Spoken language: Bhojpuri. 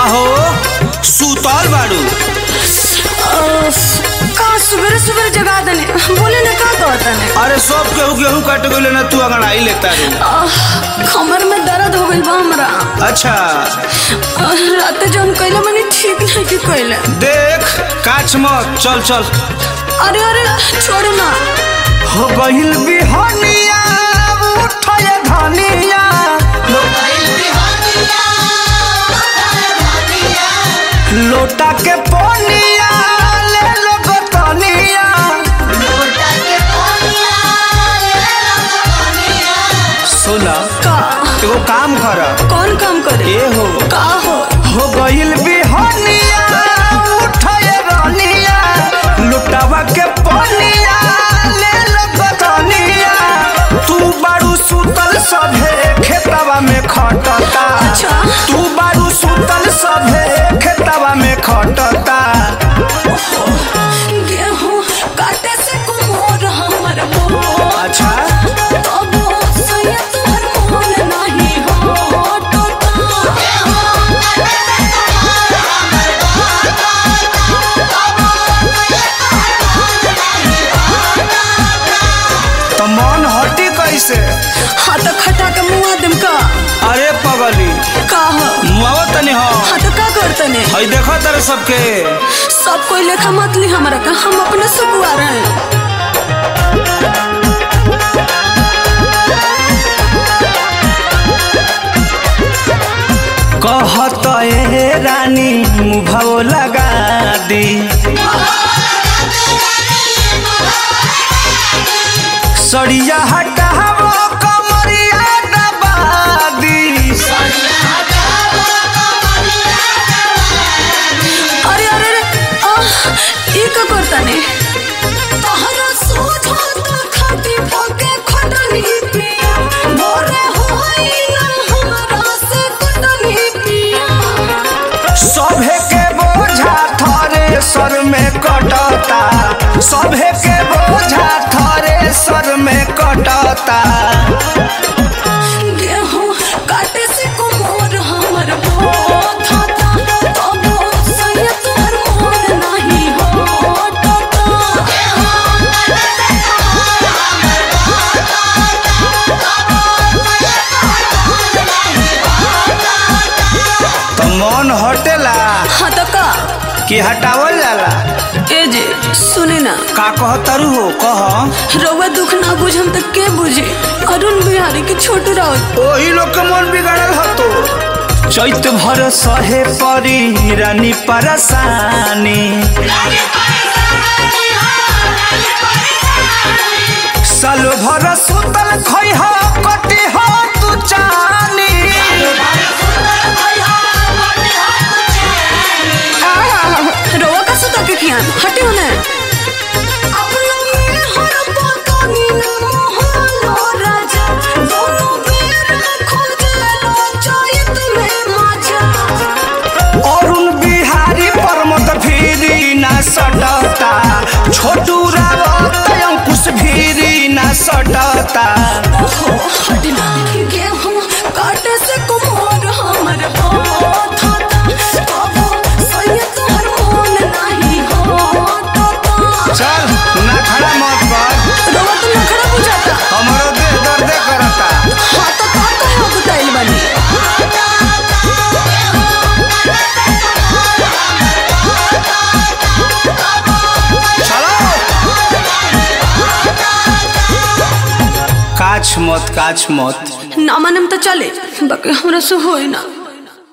हो सुतल बाड़ू का सुबह सुबह जगा देने बोले ना का कहता ने अरे सब केहू गेहूं काट गइले ना तू अंगड़ाई लेता रे कमर में दर्द हो गइल बा हमरा अच्छा आह, रात जो हम कइले मनी ठीक नहीं कि कइले देख काच मत चल चल अरे अरे छोड़ ना हो गइल बिहनिया उठय धनिया लोटा के पनिया ले लो गोतनिया सुना का एगो काम कर कौन काम करे ए हो का हो हो गइल बिहनिया उठय रनिया लुटावा के पनिया ले लो गोतनिया तू बारू सुतल सभे खेतवा में खटता अच्छा। तू बारू सुतल सभे खेतवा में खटता गेहूं काटे से कुमोर हमर मोर अच्छा तब सैया तोहर मन नहीं हो तो मन हटी कैसे हाँ तो खटा के मुआ देम का अरे पगली का हो मुआवा तनी हो हाँ तो का करते ने हई देखो तारे सबके सब कोई लेखा मत ली हमरा का हम अपने से बुआ रहे हैं कहत ए रानी मुभाव लगा दी सड़िया हटावो कमरिया दबा दी अरे अरे अरे आह, ई का करता ने तहरा सोझा त खाटी पके खटनी पिया मोरे होई ना हमरा से कटनी पिया सभे के बोझा थरे सर में कटता सभे के बोझा थरे सर में कटता गेहूं काटे से कुमोर हमर बोथा तब सैया तोहर मन नहीं हो तो मन हटेला हाँ तो का कि हटावल जाला ए जे सुने ना का कहतरू हो कह रउआ दुख ना बुझम त के बुझे अरुण बिहारी के छोटू राउत ओही लोग के मन बिगड़ल हतो चैत भर सहे परी रानी परसानी सालो भर सुतल खै हो कटी हो तू चानी रउआ का सुता के खियान हटे होने अरुण बिहारी परमत भीरी ना सटता छोटू रावत अंकुश भीरी ना सटता गेहूं काटे से कुमार हमर बोथा तब सैया तोहर मन नहीं होता चल ना खड़ा मत कर रउआ तो नखरा बुझाता हमारो देह दर्दे करता हाँ तो का कहे गुटाइल बानी चलो काछ मत काछ मत ना मानम तो चले बाकी हमरा से होई ना